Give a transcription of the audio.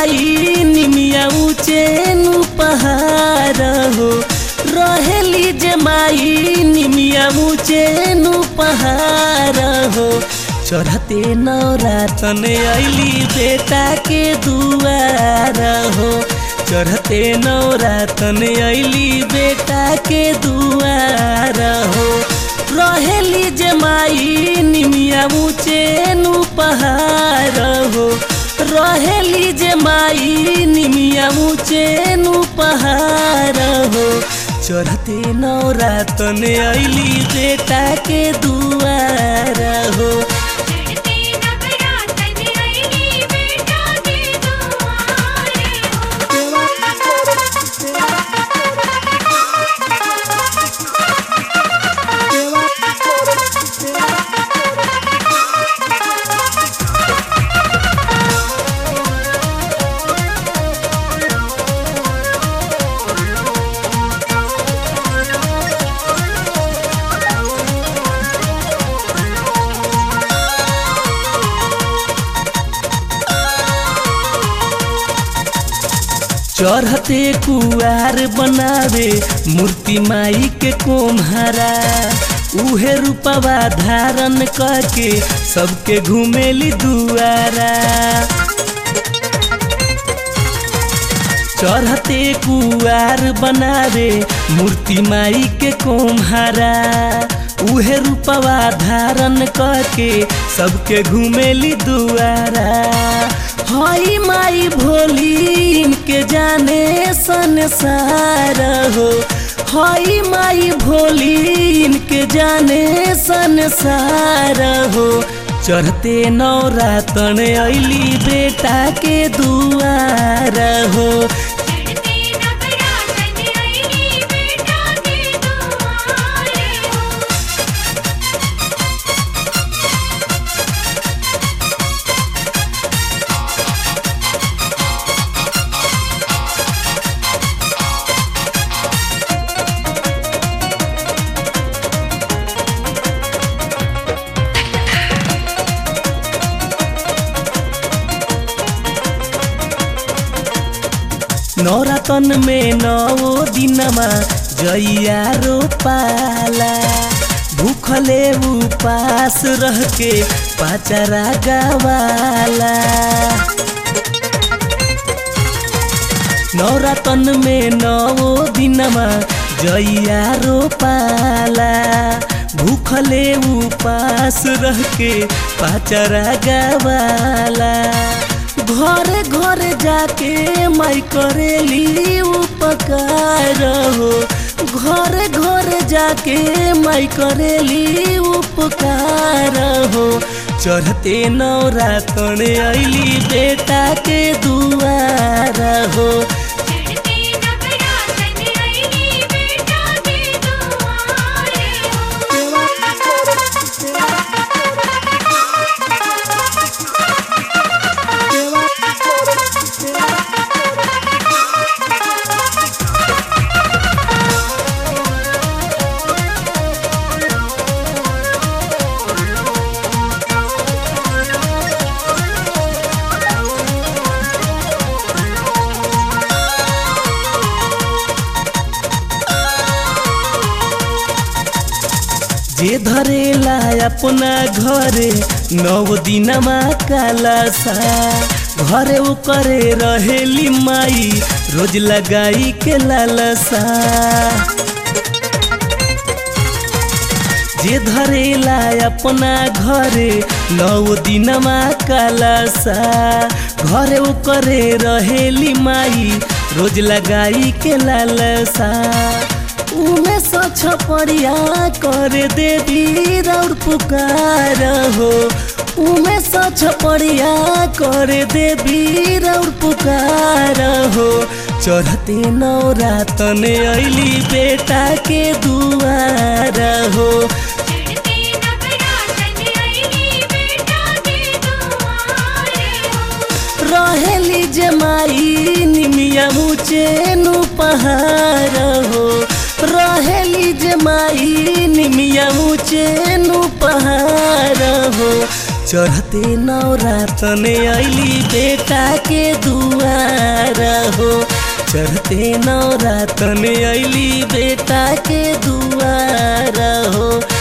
माई निमिया ऊंचे नु पहाड़ हो रहेली जे माई निमिया ऊंचे नु पहाड़ हो चढ़ते नौरातन अली बेटा के दुआर हो चढ़ते नौरातन अली बेटा के दुआर हो रहेली जे माई निमिया ऊंचे नु पहाड़ हो रहेली जे माई निमिया ऊंचे नु पहाड़ हो चढ़ते नौरातन अली बेटा के दुआर हो चढ़ते नवरातन अइली बेटा के दुआरे चढ़ते कुआर बनावे मूर्ति माई के कोम्हारा उहे रूपवा धारण करके सबके घुमेली दुआरा चढ़ते कुआर बनावे मूर्ति माई के कोम्हारा उहे रूपवा धारण करके सबके घुमेली दुआरा हई माई भोली इनके जाने संसार हो हई माई भोली इनके जाने संसार हो चढ़ते नौरातन अली बेटा के दुआर हो चढ़ते नवरातन अइली बेटा के दुआरे नौरातन में नौ दिनमा जइया रोपाला भूखले उपास रह के पाचरा गवाला नौरातन में नौ दिनमा जइया रोपाला भूखले उपास रह के पाचरा गवाला घर घर जाके माई करेली उपकार हो घर घर जाके माई करेली उपकार हो चढ़ते नौरातन अली बेटा के दुआर हो चढ़ते नवरातन अइली बेटा के दुआरे जे धरेला अपना घरे नौ दिनमा कालासा घरे करे रहेली माई रोज लगाई के लालसा जे धरेला अपना घरे नौ दिनमा कालासा घरे करे रहेली माई रोज लगाई के लालसा उमे सछ परिया कर देवी रौर पुकार हो उमे सछ परिया कर देवी रौर पुकार हो चढ़ते नौरातन अली बेटा के दुआर हो चढ़ते नवरातन अइली बेटा के दुआरे रहेली जमाई निमिया मुचेनु पहाड़ हो रहेली जमाई निमिया मुचेनु पहाड़ हो चढ़ते नवरातन अली बेटा के दुआर हो चढ़ते नवरातन अली बेटा के दुआर हो